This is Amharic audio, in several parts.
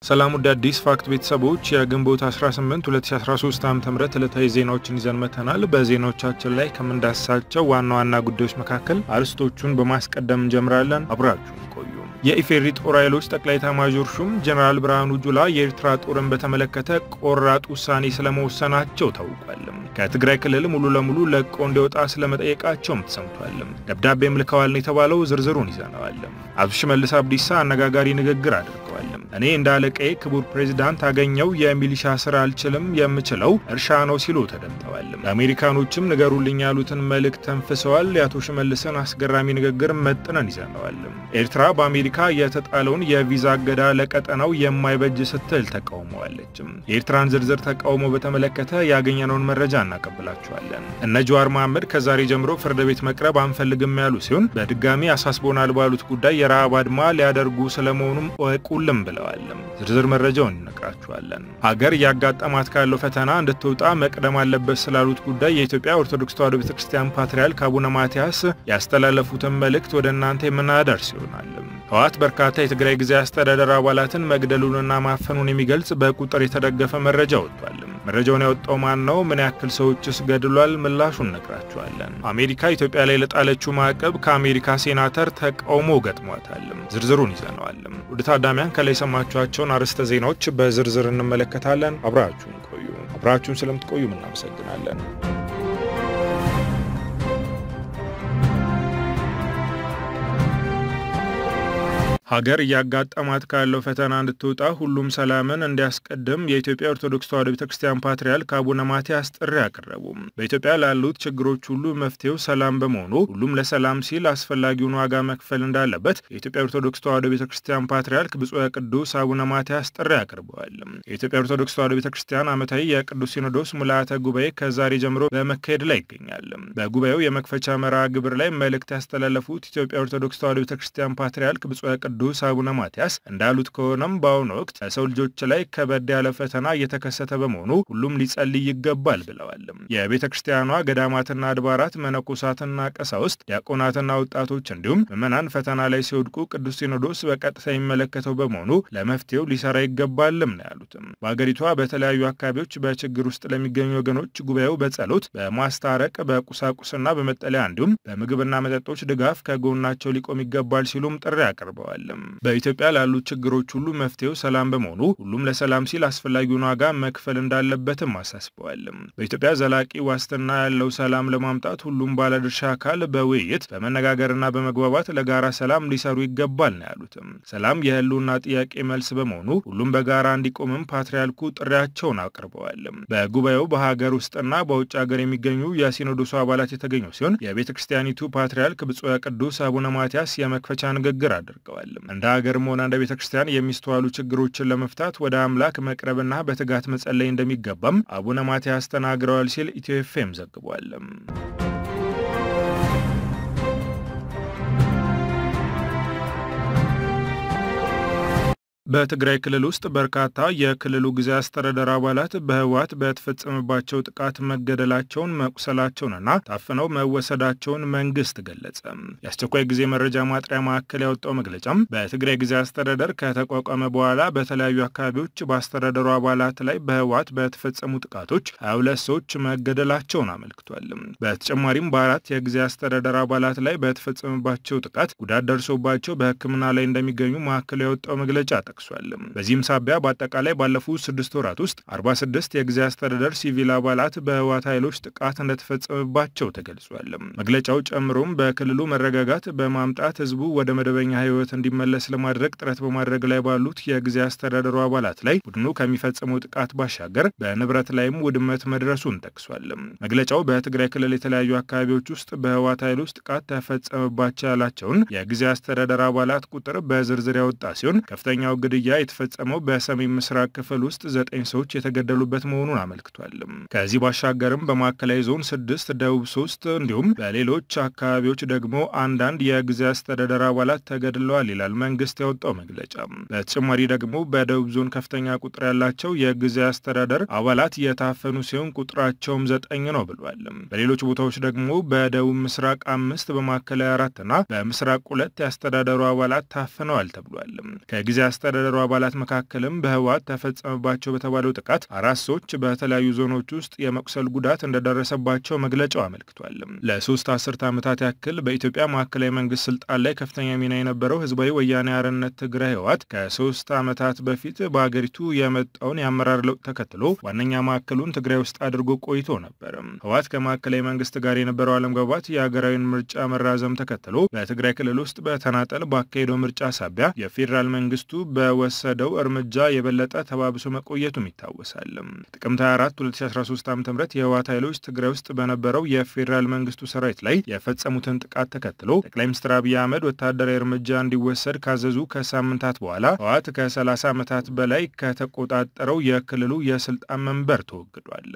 ሰላም ውድ አዲስ ፋክት ቤተሰቦች የግንቦት 18 2013 ዓ ም ዕለታዊ ዜናዎችን ይዘን መተናል። በዜናዎቻችን ላይ ከምንዳስሳቸው ዋና ዋና ጉዳዮች መካከል አርዕስቶቹን በማስቀደም እንጀምራለን። አብራችሁን ቆዩ። የኢፌሪ ጦር ኃይሎች ጠቅላይ ኤታማዦር ሹም ጀኔራል ብርሃኑ ጁላ የኤርትራ ጦርን በተመለከተ ቆራጥ ውሳኔ ስለመወሰናቸው ታውቋል። ከትግራይ ክልል ሙሉ ለሙሉ ለቆ እንዲወጣ ስለመጠየቃቸውም ተሰምቷል። ደብዳቤም ልከዋል ነው የተባለው። ዝርዝሩን ይዘነዋል። አቶ ሽመልስ አብዲሳ አነጋጋሪ ንግግር አድርገዋል። እኔ እንደ አለቃዬ ክቡር ፕሬዚዳንት አገኘው የሚሊሻ ስራ አልችልም፣ የምችለው እርሻ ነው ሲሉ ተደምጠዋል። ለአሜሪካኖችም ንገሩልኝ ያሉትን መልእክት ተንፍሰዋል። የአቶ ሽመልስን አስገራሚ ንግግር መጥነን ይዘነዋል። ኤርትራ በአሜሪካ የተጣለውን የቪዛ እገዳ ለቀጠናው የማይበጅ ስትል ተቃውመዋለች። የኤርትራን ዝርዝር ተቃውሞ በተመለከተ ያገኘነውን መረጃ እናቀብላችኋለን። እነ ጀዋር መሐመድ ከዛሬ ጀምሮ ፍርድ ቤት መቅረብ አንፈልግም ያሉ ሲሆን በድጋሚ አሳስቦናል ባሉት ጉዳይ የረሃብ አድማ ሊያደርጉ ስለመሆኑም እወቁልም ብለዋል። ዝርዝር መረጃውን እነግራችኋለን። ሀገር እያጋጠማት ካለው ፈተና እንድትወጣ መቅደም አለበት ስላሉት ጉዳይ የኢትዮጵያ ኦርቶዶክስ ተዋሕዶ ቤተክርስቲያን ፓትርያርክ አቡነ ማትያስ ያስተላለፉትን መልእክት ወደ እናንተ የምናደርስ ይሆናል። ህወሓት በርካታ የትግራይ ጊዜያዊ አስተዳደር አባላትን መግደሉንና ማፈኑን የሚገልጽ በቁጥር የተደገፈ መረጃ ወጥቷል። መረጃውን ያወጣው ማን ነው? ምን ያክል ሰዎችስ ገድሏል? ምላሹን እነግራችኋለን። አሜሪካ ኢትዮጵያ ላይ ለጣለችው ማዕቀብ ከአሜሪካ ሴናተር ተቃውሞ ገጥሟታል። ዝርዝሩን ይዘነዋል። ወደ ታዳሚያን ከላይ የሰማችኋቸውን አርዕስተ ዜናዎች በዝርዝር እንመለከታለን። አብራችሁን ቆዩ። አብራችሁን ስለምትቆዩ እናመሰግናለን። ሀገር እያጋጠማት ካለው ፈተና እንድትወጣ ሁሉም ሰላምን እንዲያስቀድም የኢትዮጵያ ኦርቶዶክስ ተዋሕዶ ቤተክርስቲያን ፓትርያርክ አቡነ ማትያስ ጥሪ አቀረቡ። በኢትዮጵያ ላሉት ችግሮች ሁሉ መፍትሄው ሰላም በመሆኑ ሁሉም ለሰላም ሲል አስፈላጊውን ዋጋ መክፈል እንዳለበት የኢትዮጵያ ኦርቶዶክስ ተዋሕዶ ቤተክርስቲያን ፓትርያርክ ብፁዕ ቅዱስ አቡነ ማትያስ ጥሪ አቅርበዋል። የኢትዮጵያ ኦርቶዶክስ ተዋሕዶ ቤተክርስቲያን ዓመታዊ የቅዱስ ሲኖዶስ ምልአተ ጉባኤ ከዛሬ ጀምሮ በመካሄድ ላይ ይገኛል። በጉባኤው የመክፈቻ መርሃ ግብር ላይ መልእክት ያስተላለፉት ኢትዮጵያ ኦርቶዶክስ ተዋሕዶ ቤተክርስቲያን ፓትርያርክ ብፁዕ ቅዱስ አቡነ ማትያስ እንዳሉት ከሆነም በአሁኑ ወቅት በሰው ልጆች ላይ ከበድ ያለ ፈተና እየተከሰተ በመሆኑ ሁሉም ሊጸልይ ይገባል ብለዋል። የቤተ ክርስቲያኗ ገዳማትና አድባራት መነኮሳትና ቀሳውስት፣ ዲያቆናትና ወጣቶች እንዲሁም ምዕመናን ፈተና ላይ ሲወድቁ ቅዱስ ሲኖዶስ በቀጥታ የሚመለከተው በመሆኑ ለመፍትሄው ሊሰራ ይገባልም ነው ያሉትም። በአገሪቷ በተለያዩ አካባቢዎች በችግር ውስጥ ለሚገኙ ወገኖች ጉባኤው በጸሎት በማስታረቅ በቁሳቁስና በመጠለያ እንዲሁም በምግብና መጠጦች ድጋፍ ከጎናቸው ሊቆም ይገባል ሲሉም ጥሪ አቅርበዋል። በኢትዮጵያ ላሉት ችግሮች ሁሉ መፍትሄው ሰላም በመሆኑ ሁሉም ለሰላም ሲል አስፈላጊውን ዋጋ መክፈል እንዳለበትም አሳስበዋል። በኢትዮጵያ ዘላቂ ዋስትና ያለው ሰላም ለማምጣት ሁሉም ባለድርሻ አካል በውይይት በመነጋገርና በመግባባት ለጋራ ሰላም ሊሰሩ ይገባል ነው ያሉትም። ሰላም የህልውና ጥያቄ መልስ በመሆኑ ሁሉም በጋራ እንዲቆምም ፓትርያርኩ ጥሪያቸውን አቅርበዋል። በጉባኤው በሀገር ውስጥና በውጭ ሀገር የሚገኙ የሲኖዶሱ አባላት የተገኙ ሲሆን የቤተ ክርስቲያኒቱ ፓትርያርክ ብፁዕ ቅዱስ አቡነ ማትያስ የመክፈቻ ንግግር አድርገዋል። እንደ ሀገርም ሆነ እንደ ቤተ ክርስቲያን የሚስተዋሉ ችግሮችን ለመፍታት ወደ አምላክ መቅረብና በትጋት መጸለይ እንደሚገባም አቡነ ማትያስ ተናግረዋል ሲል ኢትዮ ኤፍኤም ዘግቧል። በትግራይ ክልል ውስጥ በርካታ የክልሉ ጊዜያዊ አስተዳደር አባላት በህወሓት በተፈጸመባቸው ጥቃት መገደላቸውን መቁሰላቸውንና ታፍነው መወሰዳቸውን መንግስት ገለጸ። የአስቸኳይ ጊዜ መረጃ ማጥሪያ ማዕከል ያወጣው መግለጫም በትግራይ ጊዜያዊ አስተዳደር ከተቋቋመ በኋላ በተለያዩ አካባቢዎች በአስተዳደሩ አባላት ላይ በህወሓት በተፈጸሙ ጥቃቶች 22 ሰዎች መገደላቸውን አመልክቷል። በተጨማሪም በአራት የጊዜያዊ አስተዳደር አባላት ላይ በተፈጸመባቸው ጥቃት ጉዳት ደርሶባቸው በሕክምና ላይ እንደሚገኙ ማዕከሉ ያወጣው መግለጫ ጠቅሷል። በዚህም ሳቢያ በአጠቃላይ ባለፉት ስድስት ወራት ውስጥ 46 የጊዜያዊ አስተዳደር ሲቪል አባላት በህወሓት ኃይሎች ጥቃት እንደተፈጸመባቸው ተገልጿል። መግለጫው ጨምሮም በክልሉ መረጋጋት በማምጣት ህዝቡ ወደ መደበኛ ህይወት እንዲመለስ ለማድረግ ጥረት በማድረግ ላይ ባሉት የጊዜያዊ አስተዳደሩ አባላት ላይ ቡድኑ ከሚፈጽመው ጥቃት ባሻገር በንብረት ላይም ውድመት መድረሱን ጠቅሷል። መግለጫው በትግራይ ክልል የተለያዩ አካባቢዎች ውስጥ በህወሓት ኃይሎች ጥቃት ተፈጸመባቸው ያላቸውን የጊዜያዊ አስተዳደር አባላት ቁጥር በዝርዝር ያወጣ ሲሆን ከፍተኛው ግድያ የተፈጸመው በሰሜን ምስራቅ ክፍል ውስጥ ዘጠኝ ሰዎች የተገደሉበት መሆኑን አመልክቷል። ከዚህ ባሻገርም በማዕከላዊ ዞን ስድስት፣ ደቡብ ሶስት እንዲሁም በሌሎች አካባቢዎች ደግሞ አንዳንድ የጊዜያዊ አስተዳደር አባላት ተገድለዋል ይላል መንግስት ያወጣው መግለጫ። በተጨማሪ ደግሞ በደቡብ ዞን ከፍተኛ ቁጥር ያላቸው የጊዜያዊ አስተዳደር አባላት የታፈኑ ሲሆን ቁጥራቸውም ዘጠኝ ነው ብሏል። በሌሎች ቦታዎች ደግሞ በደቡብ ምስራቅ አምስት፣ በማዕከላዊ አራትና በምስራቅ ሁለት የአስተዳደሩ አባላት ታፍነዋል ተብሏል። ከጊዜያዊ አስተዳደሩ አባላት መካከልም በህወሓት ተፈጸመባቸው በተባለው ጥቃት አራት ሰዎች በተለያዩ ዞኖች ውስጥ የመቁሰል ጉዳት እንደደረሰባቸው መግለጫው አመልክቷል። ለሶስት አስርተ ዓመታት ያክል በኢትዮጵያ ማዕከላዊ መንግስት ስልጣን ላይ ከፍተኛ ሚና የነበረው ህዝባዊ ወያኔ ሓርነት ትግራይ ህወሓት ከሶስት ዓመታት በፊት በሀገሪቱ የመጣውን የአመራር ለውጥ ተከትሎ ዋነኛ ማዕከሉን ትግራይ ውስጥ አድርጎ ቆይቶ ነበር። ህወሓት ከማዕከላዊ መንግስት ጋር የነበረው አለመግባባት የሀገራዊን ምርጫ መራዘም ተከትሎ በትግራይ ክልል ውስጥ በተናጠል ባካሄደው ምርጫ ሳቢያ የፌዴራል መንግስቱ በወሰደው እርምጃ የበለጠ ተባብሶ መቆየቱም ይታወሳል። ጥቅምት 24 2013 ዓ ም የህወሓት ኃይሎች ትግራይ ውስጥ በነበረው የፌዴራል መንግስቱ ሰራዊት ላይ የፈጸሙትን ጥቃት ተከትሎ ጠቅላይ ሚኒስትር አብይ አህመድ ወታደራዊ እርምጃ እንዲወሰድ ካዘዙ ከሳምንታት በኋላ ህወሓት ከ30 ዓመታት በላይ ከተቆጣጠረው የክልሉ የስልጣን መንበር ተወግዷል።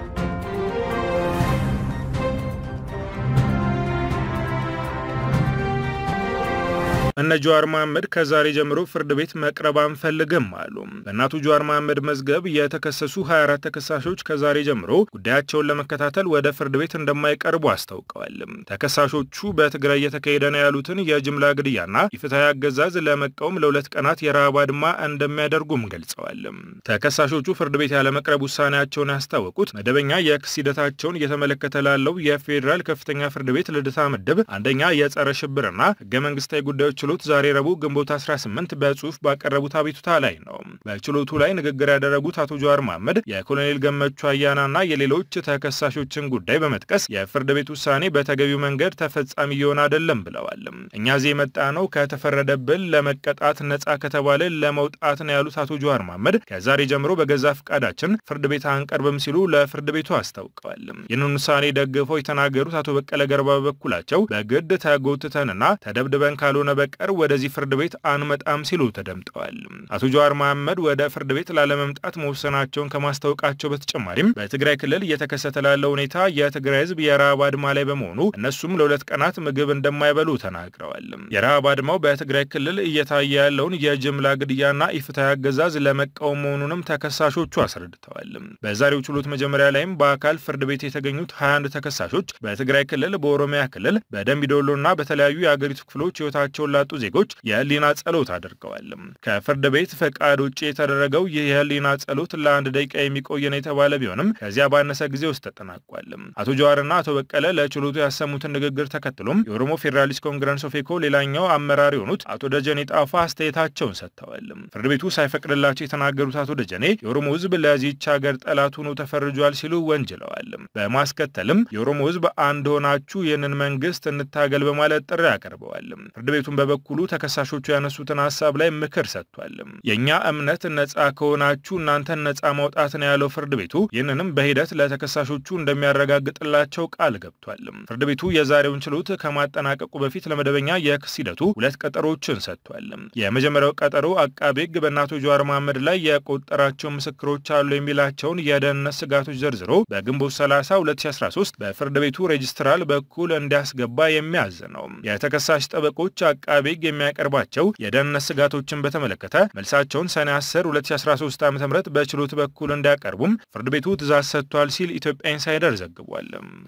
እነ ጀዋር መሐመድ ከዛሬ ጀምሮ ፍርድ ቤት መቅረብ አንፈልግም አሉ። በእናቱ ጀዋር መሐመድ መዝገብ የተከሰሱ 24 ተከሳሾች ከዛሬ ጀምሮ ጉዳያቸውን ለመከታተል ወደ ፍርድ ቤት እንደማይቀርቡ አስታውቀዋል። ተከሳሾቹ በትግራይ እየተካሄደ ነው ያሉትን የጅምላ ግድያና የፍትሐዊ አገዛዝ ለመቃወም ለሁለት ቀናት የረሃብ አድማ እንደሚያደርጉም ገልጸዋል። ተከሳሾቹ ፍርድ ቤት ያለመቅረብ ውሳኔያቸውን ያስታወቁት መደበኛ የክስ ሂደታቸውን እየተመለከተ ላለው የፌዴራል ከፍተኛ ፍርድ ቤት ልደታ ምድብ አንደኛ የጸረ ሽብርና ህገ መንግስታዊ ጉዳዮች ችሎት ዛሬ ረቡዕ ግንቦት 18 በጽሁፍ ባቀረቡት አቤቱታ ላይ ነው። በችሎቱ ላይ ንግግር ያደረጉት አቶ ጀዋር መሐመድ የኮሎኔል ገመቹ አያናና የሌሎች ተከሳሾችን ጉዳይ በመጥቀስ የፍርድ ቤት ውሳኔ በተገቢው መንገድ ተፈጻሚ እየሆነ አይደለም ብለዋል። እኛ እዚህ የመጣ ነው ከተፈረደብን ለመቀጣት ነጻ ከተባለ ለመውጣት ነው ያሉት አቶ ጀዋር መሐመድ ከዛሬ ጀምሮ በገዛ ፈቃዳችን ፍርድ ቤት አንቀርብም ሲሉ ለፍርድ ቤቱ አስታውቀዋል። ይህንን ውሳኔ ደግፈው የተናገሩት አቶ በቀለ ገርባ በበኩላቸው በግድ ተጎትተንና ተደብድበን ካልሆነ ቀር ወደዚህ ፍርድ ቤት አንመጣም ሲሉ ተደምጠዋል። አቶ ጀዋር መሐመድ ወደ ፍርድ ቤት ላለመምጣት መወሰናቸውን ከማስታወቃቸው በተጨማሪም በትግራይ ክልል እየተከሰተ ላለው ሁኔታ የትግራይ ሕዝብ የረሃብ አድማ ላይ በመሆኑ እነሱም ለሁለት ቀናት ምግብ እንደማይበሉ ተናግረዋል። የረሃብ አድማው በትግራይ ክልል እየታየ ያለውን የጅምላ ግድያና ኢፍትሐዊ አገዛዝ ለመቃወም መሆኑንም ተከሳሾቹ አስረድተዋል። በዛሬው ችሎት መጀመሪያ ላይም በአካል ፍርድ ቤት የተገኙት 21 ተከሳሾች በትግራይ ክልል፣ በኦሮሚያ ክልል፣ በደምቢዶሎና በተለያዩ የአገሪቱ ክፍሎች ህይወታቸውን ላጡ ዜጎች የህሊና ጸሎት አድርገዋል። ከፍርድ ቤት ፈቃድ ውጭ የተደረገው ይህ የህሊና ጸሎት ለአንድ ደቂቃ የሚቆይ ነው የተባለ ቢሆንም ከዚያ ባነሰ ጊዜ ውስጥ ተጠናቋል። አቶ ጀዋርና አቶ በቀለ ለችሎቱ ያሰሙትን ንግግር ተከትሎም የኦሮሞ ፌዴራሊስት ኮንግረስ ኦፌኮ ሌላኛው አመራር የሆኑት አቶ ደጀኔ ጣፋ አስተያየታቸውን ሰጥተዋል። ፍርድ ቤቱ ሳይፈቅድላቸው የተናገሩት አቶ ደጀኔ የኦሮሞ ህዝብ ለዚህች ሀገር ጠላት ሆኖ ተፈርጇል ሲሉ ወንጅለዋል። በማስከተልም የኦሮሞ ህዝብ አንድ ሆናችሁ ይህንን መንግስት እንታገል በማለት ጥሪ አቀርበዋል። ፍርድ ቤቱን በበኩሉ ተከሳሾቹ ያነሱትን ሀሳብ ላይ ምክር ሰጥቷል። የእኛ እምነት ነጻ ከሆናችሁ እናንተን ነጻ ማውጣት ነው ያለው ፍርድ ቤቱ ይህንንም በሂደት ለተከሳሾቹ እንደሚያረጋግጥላቸው ቃል ገብቷል። ፍርድ ቤቱ የዛሬውን ችሎት ከማጠናቀቁ በፊት ለመደበኛ የክስ ሂደቱ ሁለት ቀጠሮችን ሰጥቷል። የመጀመሪያው ቀጠሮ አቃቤ ሕግ በእናቶ ጀዋር መሐመድ ላይ የቆጠራቸው ምስክሮች አሉ የሚላቸውን የደህንነት ስጋቶች ዘርዝሮ በግንቦት 30 2013 በፍርድ ቤቱ ሬጅስትራል በኩል እንዲያስገባ የሚያዝ ነው። የተከሳሽ ጠበቆች አቃቤ ሕግ የሚያቀርባቸው የደህንነት ስጋቶችን በተመለከተ መልሳቸውን ሰኔ 10 2013 ዓ ም በችሎት በኩል እንዲያቀርቡም ፍርድ ቤቱ ትእዛዝ ሰጥቷል ሲል ኢትዮጵያ ኢንሳይደር ዘግቧል።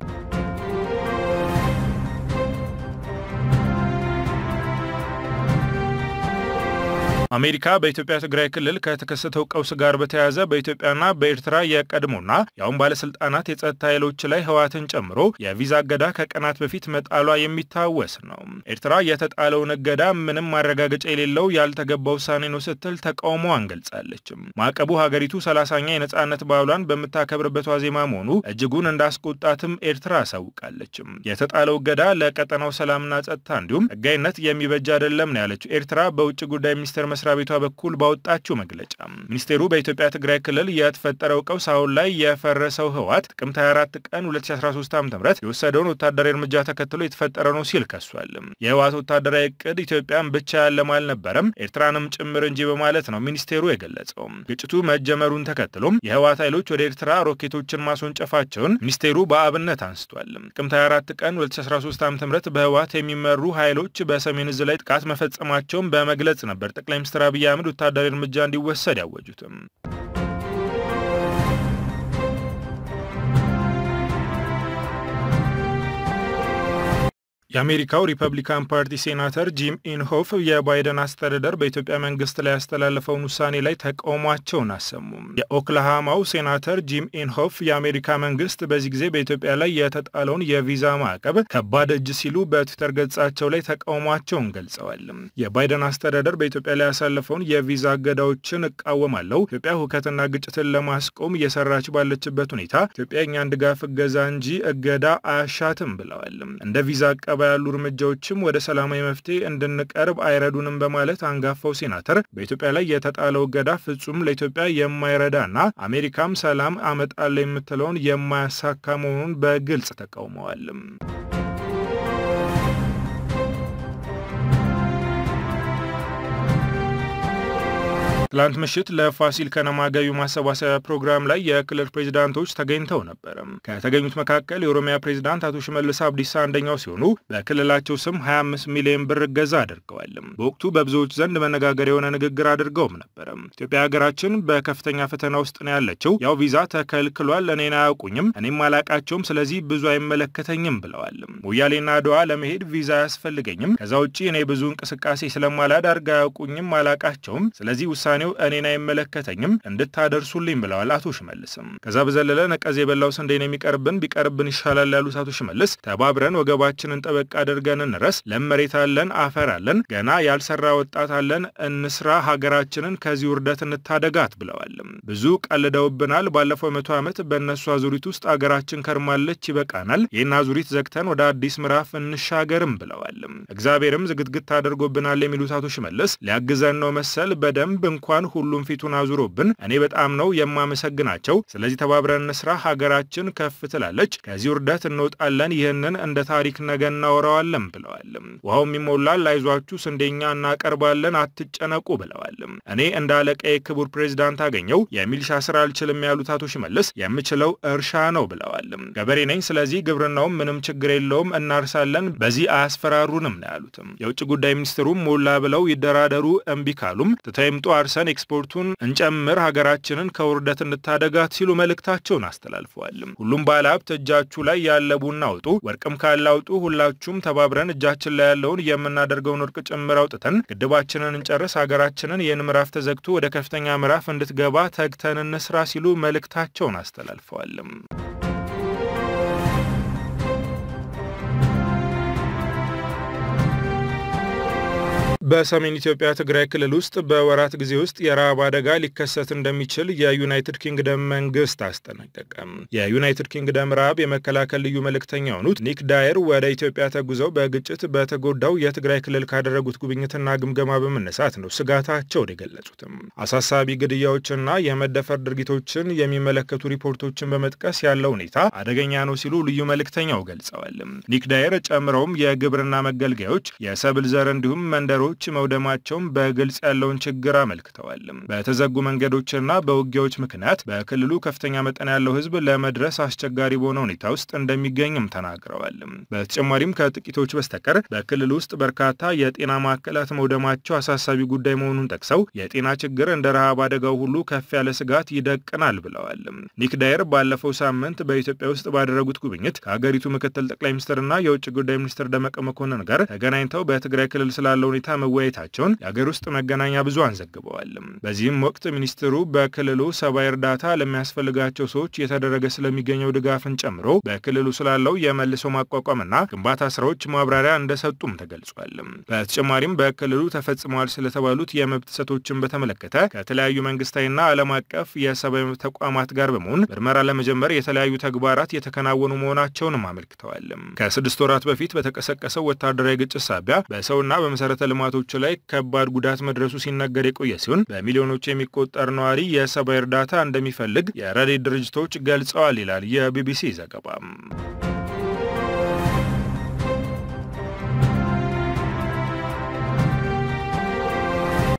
አሜሪካ በኢትዮጵያ ትግራይ ክልል ከተከሰተው ቀውስ ጋር በተያያዘ በኢትዮጵያና በኤርትራ የቀድሞና የአሁን ባለስልጣናት የጸጥታ ኃይሎች ላይ ህወሓትን ጨምሮ የቪዛ እገዳ ከቀናት በፊት መጣሏ የሚታወስ ነው። ኤርትራ የተጣለውን እገዳ ምንም ማረጋገጫ የሌለው ያልተገባ ውሳኔ ነው ስትል ተቃውሞዋን ገልጻለች። ማዕቀቡ ሀገሪቱ ሰላሳኛ የነጻነት በዓሏን በምታከብርበት ዋዜማ መሆኑ እጅጉን እንዳስቆጣትም ኤርትራ አሳውቃለች። የተጣለው እገዳ ለቀጠናው ሰላምና ጸጥታ እንዲሁም ህጋዊነት የሚበጅ አይደለም ነው ያለችው ኤርትራ በውጭ ጉዳይ ሚኒስቴር መስሪያ ቤቷ በኩል ባወጣችው መግለጫ ሚኒስቴሩ በኢትዮጵያ ትግራይ ክልል የተፈጠረው ቀውስ አሁን ላይ የፈረሰው ህወሓት ጥቅምት 24 ቀን 2013 ዓ ም የወሰደውን ወታደራዊ እርምጃ ተከትሎ የተፈጠረ ነው ሲል ከሷል። የህወሓት ወታደራዊ እቅድ ኢትዮጵያን ብቻ ያለም አልነበረም ኤርትራንም ጭምር እንጂ በማለት ነው ሚኒስቴሩ የገለጸው። ግጭቱ መጀመሩን ተከትሎም የህወሓት ኃይሎች ወደ ኤርትራ ሮኬቶችን ማስወንጨፋቸውን ሚኒስቴሩ በአብነት አንስቷል። ጥቅምት 24 ቀን 2013 ዓ ም በህወሓት የሚመሩ ኃይሎች በሰሜን እዝ ላይ ጥቃት መፈጸማቸውን በመግለጽ ነበር ጠቅላይ ሚኒስትር አብይ አህመድ ወታደራዊ እርምጃ እንዲወሰድ ያወጁትም። የአሜሪካው ሪፐብሊካን ፓርቲ ሴናተር ጂም ኢንሆፍ የባይደን አስተዳደር በኢትዮጵያ መንግስት ላይ ያስተላለፈውን ውሳኔ ላይ ተቃውሟቸውን አሰሙም። የኦክላሃማው ሴናተር ጂም ኢንሆፍ የአሜሪካ መንግስት በዚህ ጊዜ በኢትዮጵያ ላይ የተጣለውን የቪዛ ማዕቀብ ከባድ እጅ ሲሉ በትዊተር ገጻቸው ላይ ተቃውሟቸውን ገልጸዋል። የባይደን አስተዳደር በኢትዮጵያ ላይ ያሳለፈውን የቪዛ እገዳዎችን እቃወማለሁ፣ ኢትዮጵያ ሁከትና ግጭትን ለማስቆም እየሰራች ባለችበት ሁኔታ ኢትዮጵያ እኛን ድጋፍ እገዛ እንጂ እገዳ አያሻትም ብለዋል። እንደ ቪዛ አቀባ ያሉ እርምጃዎችም ወደ ሰላማዊ መፍትሄ እንድንቀርብ አይረዱንም በማለት አንጋፋው ሴናተር በኢትዮጵያ ላይ የተጣለው እገዳ ፍጹም ለኢትዮጵያ የማይረዳና አሜሪካም ሰላም አመጣለሁ የምትለውን የማያሳካ መሆኑን በግልጽ ተቃውመዋል። ትላንት ምሽት ለፋሲል ከነማ ገቢ ማሰባሰቢያ ፕሮግራም ላይ የክልል ፕሬዚዳንቶች ተገኝተው ነበር። ከተገኙት መካከል የኦሮሚያ ፕሬዚዳንት አቶ ሽመልስ አብዲሳ አንደኛው ሲሆኑ በክልላቸው ስም 25 ሚሊዮን ብር እገዛ አድርገዋል። በወቅቱ በብዙዎች ዘንድ መነጋገር የሆነ ንግግር አድርገውም ነበር። ኢትዮጵያ ሀገራችን በከፍተኛ ፈተና ውስጥ ነው ያለችው። ያው ቪዛ ተከልክሏል፣ እኔን አያውቁኝም፣ እኔም አላቃቸውም፣ ስለዚህ ብዙ አይመለከተኝም ብለዋል። ሞያሌና አድዋ ለመሄድ ቪዛ አያስፈልገኝም። ከዛ ውጭ እኔ ብዙ እንቅስቃሴ ስለማላደርግ አያውቁኝም፣ አላቃቸውም፣ ስለዚህ ውሳኔ እኔን አይመለከተኝም እንድታደርሱልኝ ብለዋል አቶ ሽመልስም። ከዛ በዘለለ ነቀዝ የበላው ስንዴን የሚቀርብን ቢቀርብን ይሻላል ያሉት አቶ ሽመልስ ተባብረን ወገባችንን ጠበቅ አድርገን እንረስ፣ ለም መሬት አለን፣ አፈር አለን፣ ገና ያልሰራ ወጣት አለን፣ እንስራ፣ ሀገራችንን ከዚህ ውርደት እንታደጋት ብለዋል። ብዙ ቀልደውብናል። ባለፈው መቶ ዓመት በእነሱ አዙሪት ውስጥ አገራችን ከርማለች፣ ይበቃናል። ይህን አዙሪት ዘግተን ወደ አዲስ ምዕራፍ እንሻገርም ብለዋል። እግዚአብሔርም ዝግትግት አድርጎብናል የሚሉት አቶ ሽመልስ ሊያግዘን ነው መሰል በደንብ እንኳን ሁሉም ፊቱን አዙሮብን እኔ በጣም ነው የማመሰግናቸው። ስለዚህ ተባብረን እንስራ፣ ሀገራችን ከፍ ትላለች፣ ከዚህ ውርደት እንወጣለን፣ ይህንን እንደ ታሪክ ነገ እናወራዋለን ብለዋል። ውሃውም ይሞላል፣ አይዟችሁ፣ ስንዴኛ እናቀርባለን፣ አትጨነቁ ብለዋል። እኔ እንደ አለቃዬ ክቡር ፕሬዚዳንት አገኘው የሚሊሻ ስራ አልችልም ያሉት አቶ ሽመልስ የምችለው እርሻ ነው ብለዋል። ገበሬ ነኝ፣ ስለዚህ ግብርናውም ምንም ችግር የለውም፣ እናርሳለን፣ በዚህ አያስፈራሩንም ነው ያሉትም። የውጭ ጉዳይ ሚኒስትሩም ሞላ ብለው ይደራደሩ፣ እምቢ ካሉም ትተው ይምጡ አርሰን ኤክስፖርቱን እንጨምር ሀገራችንን ከውርደት እንታደጋት ሲሉ መልእክታቸውን አስተላልፈዋል። ሁሉም ባለሀብት እጃችሁ ላይ ያለ ቡና አውጡ፣ ወርቅም ካላውጡ ሁላችሁም ተባብረን እጃችን ላይ ያለውን የምናደርገውን ወርቅ ጭምር አውጥተን ግድባችንን እንጨርስ፣ ሀገራችንን ይህን ምዕራፍ ተዘግቶ ወደ ከፍተኛ ምዕራፍ እንድትገባ ተግተን እንስራ ሲሉ መልእክታቸውን አስተላልፈዋል። በሰሜን ኢትዮጵያ ትግራይ ክልል ውስጥ በወራት ጊዜ ውስጥ የረሃብ አደጋ ሊከሰት እንደሚችል የዩናይትድ ኪንግደም መንግስት አስጠነቀቀ። የዩናይትድ ኪንግደም ረሃብ የመከላከል ልዩ መልእክተኛ የሆኑት ኒክ ዳየር ወደ ኢትዮጵያ ተጉዘው በግጭት በተጎዳው የትግራይ ክልል ካደረጉት ጉብኝትና ግምገማ በመነሳት ነው ስጋታቸውን የገለጹትም። አሳሳቢ ግድያዎችና የመደፈር ድርጊቶችን የሚመለከቱ ሪፖርቶችን በመጥቀስ ያለው ሁኔታ አደገኛ ነው ሲሉ ልዩ መልእክተኛው ገልጸዋል። ኒክ ዳየር ጨምረውም የግብርና መገልገያዎች፣ የሰብል ዘር እንዲሁም መንደሮች መውደማቸውን በግልጽ ያለውን ችግር አመልክተዋል። በተዘጉ መንገዶችና በውጊያዎች ምክንያት በክልሉ ከፍተኛ መጠን ያለው ሕዝብ ለመድረስ አስቸጋሪ በሆነ ሁኔታ ውስጥ እንደሚገኝም ተናግረዋል። በተጨማሪም ከጥቂቶች በስተቀር በክልሉ ውስጥ በርካታ የጤና ማዕከላት መውደማቸው አሳሳቢ ጉዳይ መሆኑን ጠቅሰው የጤና ችግር እንደ ረሃብ አደጋው ሁሉ ከፍ ያለ ስጋት ይደቅናል ብለዋል። ኒክ ዳየር ባለፈው ሳምንት በኢትዮጵያ ውስጥ ባደረጉት ጉብኝት ከሀገሪቱ ምክትል ጠቅላይ ሚኒስትርና የውጭ ጉዳይ ሚኒስትር ደመቀ መኮንን ጋር ተገናኝተው በትግራይ ክልል ስላለው ሁኔታ መወያየታቸውን የአገር ውስጥ መገናኛ ብዙሃን ዘግበዋል። በዚህም ወቅት ሚኒስትሩ በክልሉ ሰብአዊ እርዳታ ለሚያስፈልጋቸው ሰዎች እየተደረገ ስለሚገኘው ድጋፍን ጨምሮ በክልሉ ስላለው የመልሶ ማቋቋምና ግንባታ ስራዎች ማብራሪያ እንደሰጡም ተገልጿል። በተጨማሪም በክልሉ ተፈጽመዋል ስለተባሉት የመብት ጥሰቶችን በተመለከተ ከተለያዩ መንግስታዊና ዓለም አቀፍ የሰብአዊ መብት ተቋማት ጋር በመሆን ምርመራ ለመጀመር የተለያዩ ተግባራት የተከናወኑ መሆናቸውንም አመልክተዋል። ከስድስት ወራት በፊት በተቀሰቀሰው ወታደራዊ ግጭት ሳቢያ በሰውና በመሰረተ ልማቶች ላይ ከባድ ጉዳት መድረሱ ሲነገር የቆየ ሲሆን በሚሊዮኖች የሚቆጠር ነዋሪ የሰብአዊ እርዳታ እንደሚፈልግ የረድኤት ድርጅቶች ገልጸዋል ይላል የቢቢሲ ዘገባ።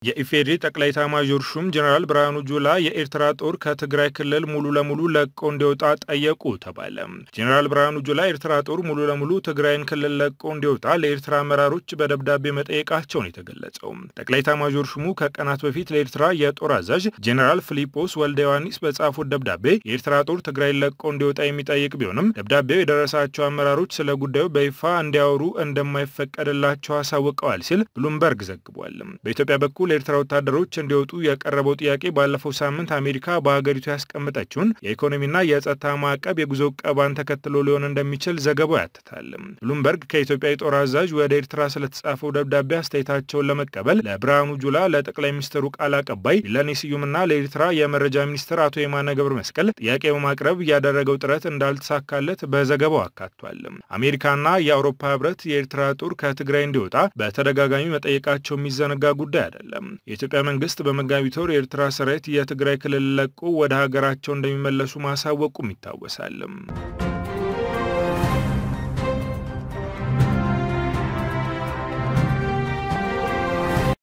የኢፌዴሪ ጠቅላይ ኤታማዦር ሹም ጀኔራል ብርሃኑ ጁላ የኤርትራ ጦር ከትግራይ ክልል ሙሉ ለሙሉ ለቆ እንዲወጣ ጠየቁ ተባለ። ጀኔራል ብርሃኑ ጁላ ኤርትራ ጦር ሙሉ ለሙሉ ትግራይን ክልል ለቆ እንዲወጣ ለኤርትራ አመራሮች በደብዳቤ መጠየቃቸውን የተገለጸው ጠቅላይ ኤታማዦር ሹሙ ከቀናት በፊት ለኤርትራ የጦር አዛዥ ጀኔራል ፊሊጶስ ወልደ ዮሐንስ በጻፉት ደብዳቤ የኤርትራ ጦር ትግራይን ለቆ እንዲወጣ የሚጠይቅ ቢሆንም ደብዳቤው የደረሳቸው አመራሮች ስለ ጉዳዩ በይፋ እንዲያወሩ እንደማይፈቀድላቸው አሳውቀዋል ሲል ብሉምበርግ ዘግቧል። በኢትዮጵያ በኩል የኤርትራ ወታደሮች እንዲወጡ የቀረበው ጥያቄ ባለፈው ሳምንት አሜሪካ በሀገሪቱ ያስቀመጠችውን የኢኮኖሚና የጸጥታ ማዕቀብ የጉዞ ቀባን ተከትሎ ሊሆን እንደሚችል ዘገባው ያትታል። ብሉምበርግ ከኢትዮጵያ የጦር አዛዥ ወደ ኤርትራ ስለተጻፈው ደብዳቤ አስተያየታቸውን ለመቀበል ለብርሃኑ ጁላ፣ ለጠቅላይ ሚኒስትሩ ቃል አቀባይ ቢለኔ ስዩምና ለኤርትራ የመረጃ ሚኒስትር አቶ የማነ ገብረ መስቀል ጥያቄ በማቅረብ ያደረገው ጥረት እንዳልተሳካለት በዘገባው አካቷል። አሜሪካና የአውሮፓ ህብረት የኤርትራ ጦር ከትግራይ እንዲወጣ በተደጋጋሚ መጠየቃቸው የሚዘነጋ ጉዳይ አይደለም። የኢትዮጵያ መንግስት በመጋቢት ወር የኤርትራ ሰራዊት የትግራይ ክልል ለቆ ወደ ሀገራቸው እንደሚመለሱ ማሳወቁም ይታወሳል።